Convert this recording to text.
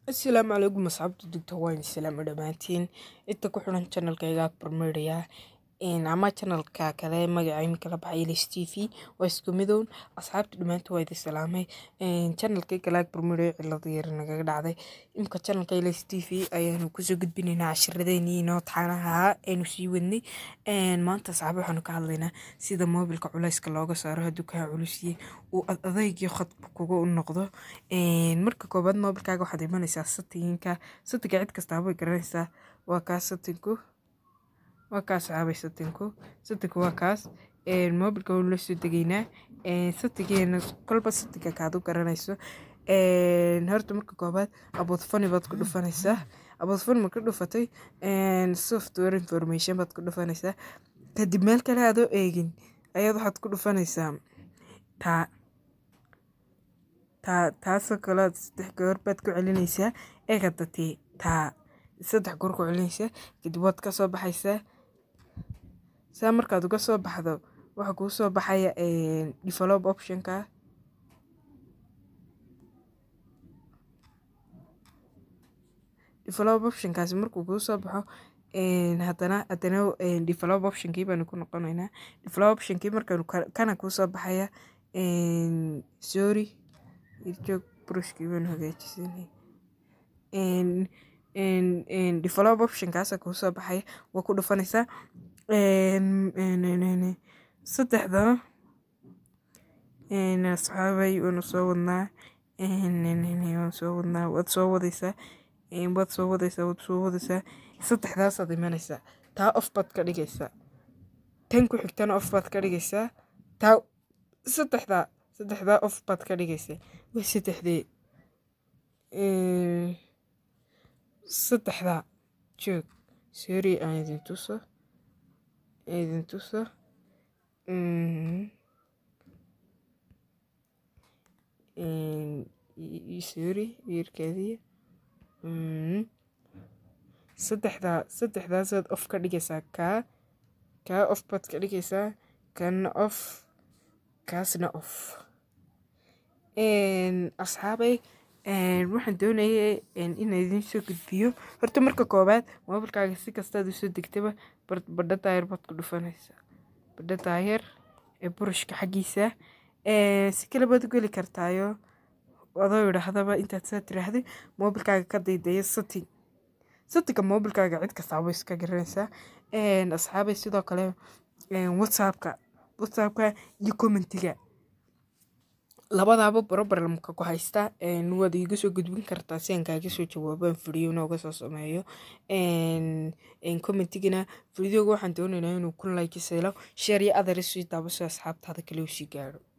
asalaamu calaykum asxaabta dugta waan islaamo dhammaantiin inta ku xiran channelkayga barmeedhaya ama channelka kale magaca imika la baxay ls t v waa isku midown asxaabta dhammaantiin waa idin salaamay channelkay kale barmeedhaya cilada yar nagaga dhacday imika channelka ls t v ayaanu kusoo gudbinaynaa cashiradeenii inoo taxanaha aynu sii wadnay maanta asxaab waxaanu ka hadlaynaa sida moobilka culayska looga saaro hadduu kaa culusiyey uu adeygii khadka kuga u noqdo marka koobaad moobilkaaga waxaad imanaysaa settinka settinga cid kastaaba way garanaysaa waa kaas settinku waa kaas saxaabay settinku settinku waa kaas moobilka waynu la soo degaynaa settingeena kolba settinga kaad u garanayso horta marka koobaad aboodfani baad ku dhufanaysaa aboodfani marka dhufatay software information baad ku dhufanaysaa kadib meel kale adoo eegin ayaad waxaad ku dhufanaysaa taa taa taasoo kale saddex goor baad ku celinaysaa eegadatee taa saddex goor ku celinaysaa kadib waad ka soo baxaysaa saa markaad uga soo baxdo waxaa kuu soo baxaya develop optionka develop optionkaasi markuu kuu soo baxo haddana haddana develop optionkii baanu ku noqonaynaa develop optionkii markaanu kana kuu soo baxaya sorry joog brushkii baanu hagaajisanay develop optionkaasa kuu soo baxaya waa ku dhufanaysaa saddexda asxaabay waanu soo wadnaa waan soo wadnaa waad soo wadaysaa waad soo wadaysaa waad soo wadaysaa saddexdaasaad imanaysaa taa off baad ka dhigaysaa tan ku xigtana off baad ka dhigaysaa taa saddexdaa saddexdaa off baad ka dhigaysaa waa saddexdee saddexdaa joog sorry aan idin tuso idin tuso sorry wiirkaadiya saddexdaa saddexdaasaad off ka dhigaysaa kaa kaa off baad ka dhigaysaa kana off kaasna off asxaabay waxaan doonayay inaan idiin soo gudbiyo horta marka koobaad moobilkaaga si kastaad usoo degtaba badha daayar baad ku dhufanaysaa badha daayar ee burushka xaggiisa si kale baad u geli kartaayo adoo idhaahdaba intaad saa tiraahday moobilkaaga ka daydayo setting settinga moobilkaaga cid kastaaba iska garanaysaa asxaabay sidoo kale whatsappka whatsappka iyo commentiga labadaaba problemka ku haysta waad iiga soo gudbin kartaa si aan kaaga soo jawaabaan video nooga soo sameeyo commentigana videoga waxaan doonaynaa inuu ku like selo share iyo others sii daabaso asxaabtaada kale usii gaadho